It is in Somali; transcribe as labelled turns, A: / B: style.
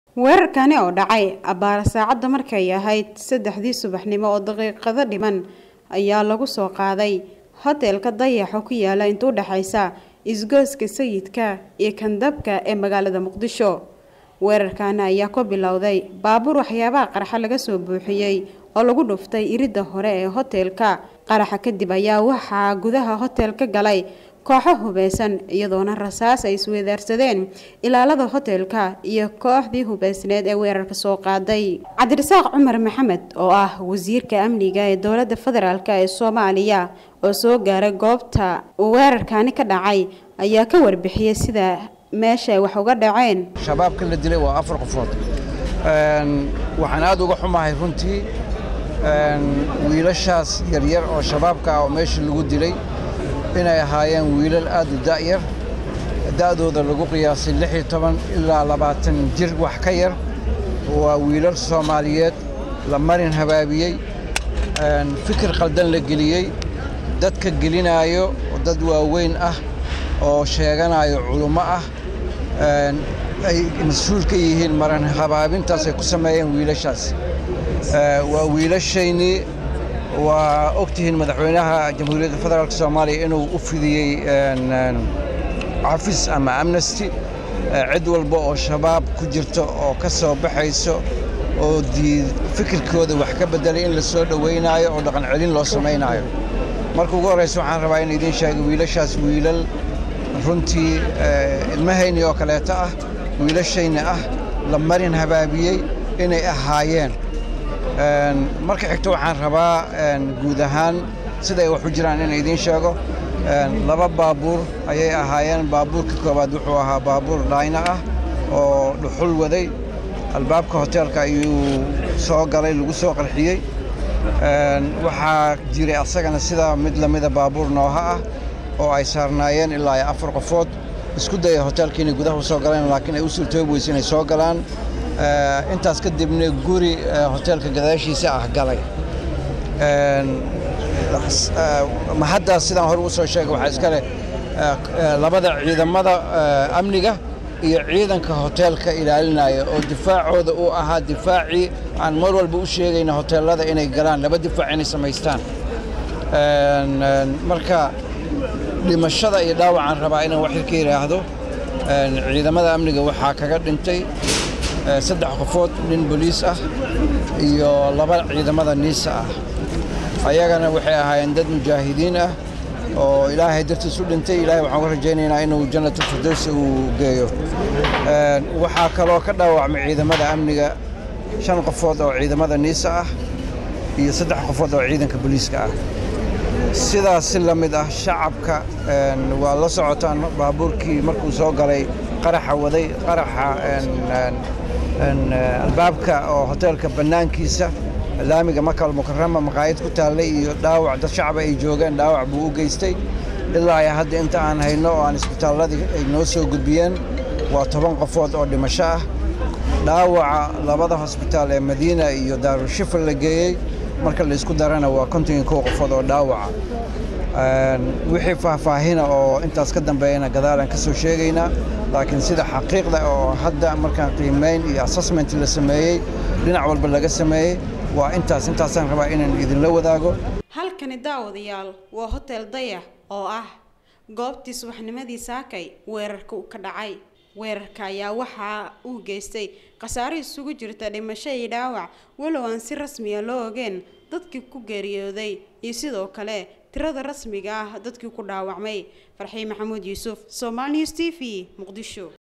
A: weerarkani oo dhacay abbaara saacadda markay ahayd saddexdii subaxnimo oo daqiiqado dhiman ayaa lagu soo qaaday hotelka dayaxo ku yaala inta u dhexaysa isgooska sayidka iyo kandabka ee magaalada muqdisho weerarkani ayaa ku bilowday baabuur waxyaabaha qaraxa laga soo buuxiyey oo lagu dhuftay iridda hore ee hotelka qaraxa kadib ayaa waxaa gudaha hotelka galay kooxo hubeysan iyadoona rasaas ay isweedaarsadeen ilaalada hotelka iyo kooxdii hubeysneed ee weerarka soo qaaday cabdirasaaq cumar maxamed oo ah wasiirka amniga ee dowladda federaalk ee soomaaliya oo soo gaaray goobta uu weerarkani ka dhacay ayaa ka warbixiyey sida meesha ay wax uga dhaceen
B: shabaabka la dilay waa afar qofood waxaan aad uga xumahay runtii wiilashaas yaryar oo shabaabka ah oo meesha lagu dilay inay ahaayeen wiilal aad u da'yar da'dooda lagu qiyaasay lix iyo toban ilaa labaatan jir wax ka yar waa wiilal soomaaliyeed la marin habaabiyey fikir qaldan la geliyey dadka gelinaayo dad waaweyn ah oo sheeganayo culummo ah ay mas-uul ka yihiin maran habaabintaas ay ku sameeyeen wiilashaas waa wiilashaynii waa ogtihiin madaxweynaha jamhuuriyadda federaalk soomaaliya inuu u fidiyey cafis ama amnesty cid walba oo shabaab ku jirto oo ka soo baxayso oo fikirkooda wax ka beddelay in la soo dhowaynaayo oo dhaqan celin loo samaynaayo marka ugu horraysa waxaan rabaa in idiin sheega wiilashaas wiilal runtii ilmahayni oo kaleeto ah wiilashayna ah la marin habaabiyey inay ahaayeen marka xigto waxaan rabaa guud ahaan siday wax u jiraan in idiin sheego laba baabuur ayay ahaayeen baabuurka koowaad wuxuu ahaa baabuur dhayna ah oo dhuxul waday albaabka hoteelka ayuu soo galay lagu soo qarxiyey waxaa jiray asagana sidaa mid lamida baabuur nooha ah oo ay saarnaayeen ilaa iyo afar qofood isku daya hoteelka inay gudaha u soo galeen laakiin ay u suurtoobi weyse inay soo galaan intaas kadibna guri hoteelka gadaashiisa ah galay mahaddaas sidaan hore u soo sheegay waxaa iska leh labada ciidamada amniga iyo ciidanka hoteelka ilaalinaya oo difaacooda uu ahaa difaacii aan mar walba u sheegayna hoteellada inay galaan laba difaac inay samaystaan marka dhimashada iyo dhaawacaan rabaa inaan waxir ka yidhaahdo ciidamada amniga waxaa kaga dhintay saddex qofood nin boliis ah iyo laba ciidamada niisa ah ayagana waxay ahaayeen dad mujaahidiin ah oo ilaahay dartiis u dhintay ilahay waxaan ka rajaynaynaa inuu jannatul firdowsi uu geeyo waxaa kaloo ka dhaawacmay ciidamada amniga shan qofood oo ciidamada niisa ah iyo saddex qofood oo ciidanka boliiska ah sidaas si la mid ah shacabka waa la socotaan baabuurkii markuu soo galay qaraxa waday qaraxa albaabka oo hoteelka bannaankiisa laamiga makal mukarama maqaayad ku taallay iyo dhaawac dad shacaba ay joogeen dhaawac buu u geystay ilaa iyo hadda inta aan hayno oo aan isbitaalladii ay noo soo gudbiyeen waa toban qofood oo dhimasho ah dhaawaca labada hosbitaal ee madiina iyo daarushifa la geeyey marka la isku darana waa konton iyo kow qofood oo dhaawaca wixii faahfaahina oo intaas ka dambeeyana gadaalaan ka soo sheegaynaa laakiin sida xaqiiqda oo hadda markaan qiimayn iyo assessment la sameeyey dhinac walba laga sameeyey waa intaas intaasaan rabaa inaan idinla wadaago
A: halkani daawadayaal waa hotel dayax oo ah goobtii subaxnimadii saakay weerarka ka dhacay weerarka ayaa waxaa uu geystay khasaaro isugu jirta dhimasho iyo dhaawac walow aan si rasmiya loo ogeen dadkii ku geeriyooday iyo sidoo kale tirada rasmiga ah dadkii ku dhaawacmay farxiin maxamuud yuusuf somal news t v muqdisho